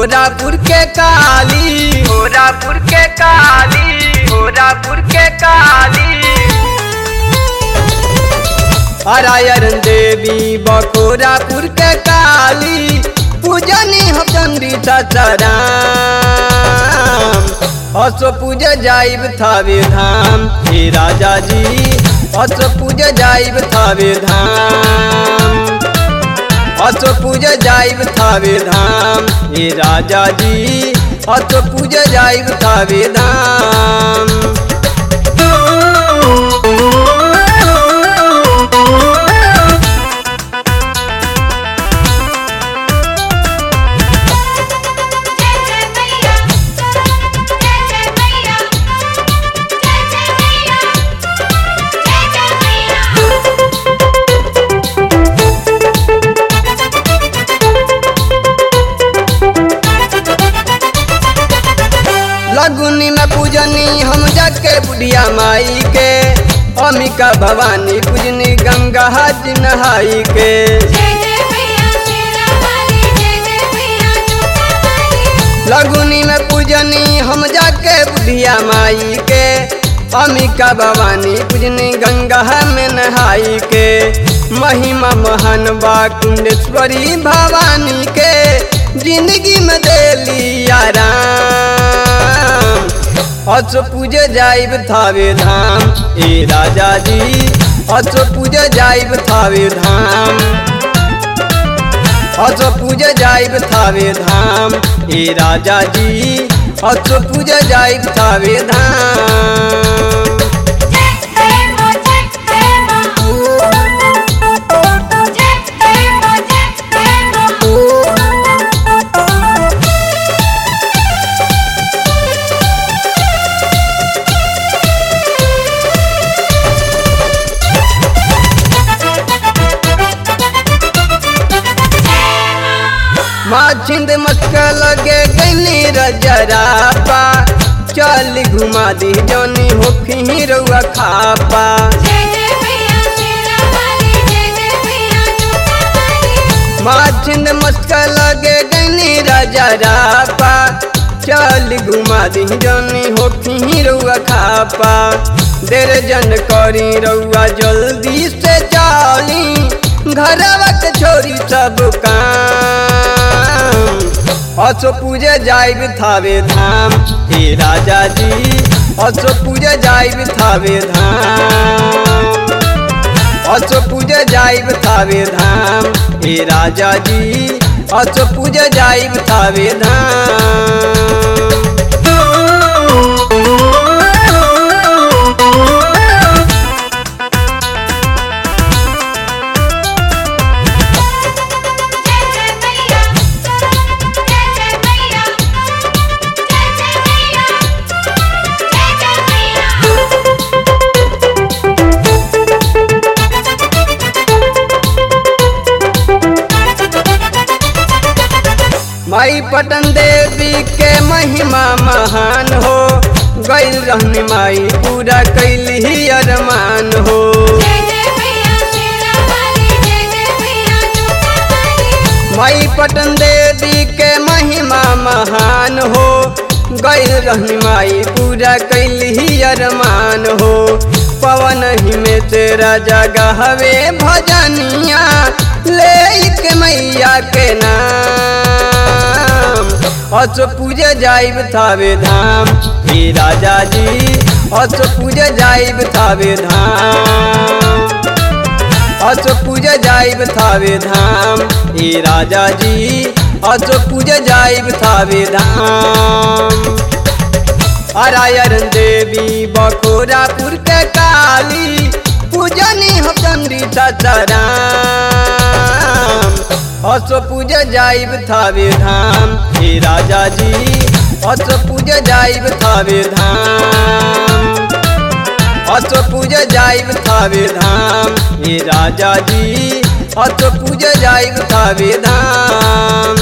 गोरापुर के काली गोरापुर के काली गोरापुर के काली हरायरन देवी बखोरापुर के काली पूजनी हम चंदी सचराम असो पूज जाइब थावे धाम हे राजा जी असो पूज जाइब थावे धाम असो पूज जाइब थावे धाम हे राजा जी असो पूज जाइब थावे धाम जय जय मैया जय जय मैया जय जय मैया जय जय मैया लगुनी में पूजनी हम जाके बुढ़िया माई के अमिका भवानी पूजनी गंगा हाथ नहाई के जय जय मैया शेरा वाली जय जय मैया जोता वाली लगुनी में पूजनी हम जाके बुढ़िया माई के अमिका भवानी पूजनी गंगा में नहाई के महिमा महान बा कुंडेश्वरी भवानी के जिंदगी में देली आराम अस पूज जाइब थावे धाम ए राजा जी अस पूज जाइब थावे धाम अस पूज जाइब थावे धाम ए राजा जी अस पूज जाइब थावे धाम जय जय मो जय जय मो जय जय मो जय जय मो माँ छिंद मस्का लगे गनी रजरापा चल घुमा दी जनी होखी रउआ खापा जय जय मैया शेरा वाली जय जय मैया जोता वाली माँ छिंद मस्का लगे गनी रजरापा चल घुमा दी जनी होखी रउआ खापा देर जन करी रउआ जल्दी से चाली घरवा के छोरी सब काम असो पूजे जाइब थावे धाम हे राजा जी असो पूजे जाइब थावे धाम असो पूजे जाइब थावे धाम हे राजा जी असो पूजे जाइब थावे धाम जय जय मैया जय जय मैया जय जय मैया जय जय मैया माई पटन देवी के महिमा महान हो गैल रहनी माई पूरा कैली ही अरमान हो जय जय मैया शेरा वाली जय जय मैया जोता वाली माई पटन देवी के महिमा महान हो गैल रहनी माई पूरा कैली ही अरमान हो पवन ही में तेरा जगह हवे भजनिया ले के मैया के नाम अस पूजे जाइब थावे धाम हे राजा जी अस पूजे जाइब थावे धाम अस पूज जाइब थावे धाम हे राजा जी अस पूज जाइब थावे धाम हरायरन देवी बखोरापुर के काली पूजनी हम चंदी सचराम अस पूज जाइब थावे धाम हे राजा जी अस पूज जाइब थावे धाम अस पूज जाइब थावे धाम हे राजा जी अस पूज जाइब थावे धाम